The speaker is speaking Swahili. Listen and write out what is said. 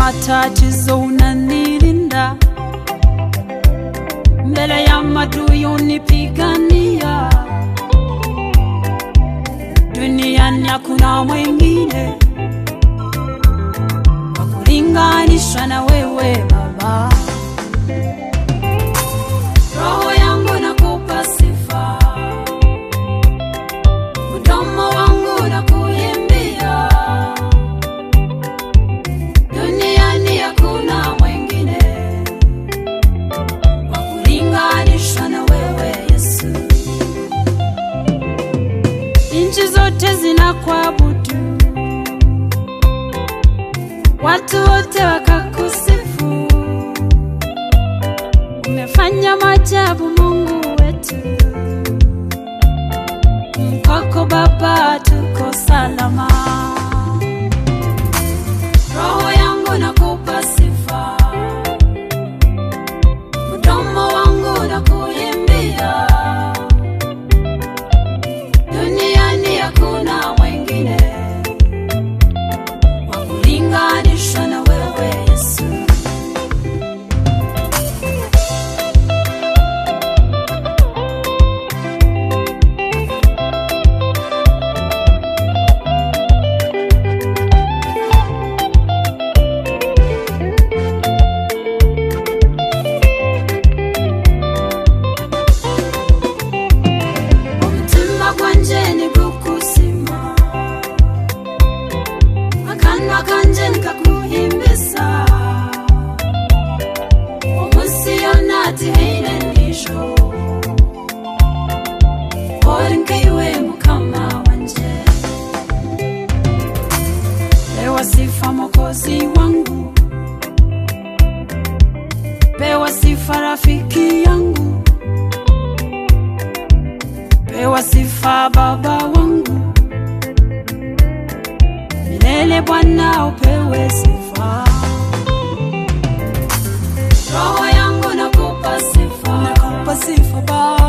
matatizo unanilinda, mbele ya madui unipigania. Duniani hakuna mwingine wa kulinganishwa na wewe Baba. Roho yangu nakupa sifa, mdomo wangu nakuimbia. Duniani hakuna mwingine wa kulinganishwa na wewe Yesu. Nchi zote zinakuabudu, watu wote wakakusifu. Umefanya maajabu Mungu wetu, kwako Baba tuko salama. Roho yangu nakupa sifa, mdomo wangu nakuimbia. Duniani hakuna mwingine wa kulinganishwa na wewe Yesu. omutima gwanje nigukusima akanwa kanje nikakuhimbisa omunsi yona tihaine nisho ori nkaiwe mukama wanje pewa sifa mokozi wangu pewa sifa rafiki yangu pewa sifa baba wangu milele Bwana upewe sifa. Roho yangu nakupa sifa, nakupa sifa Baba.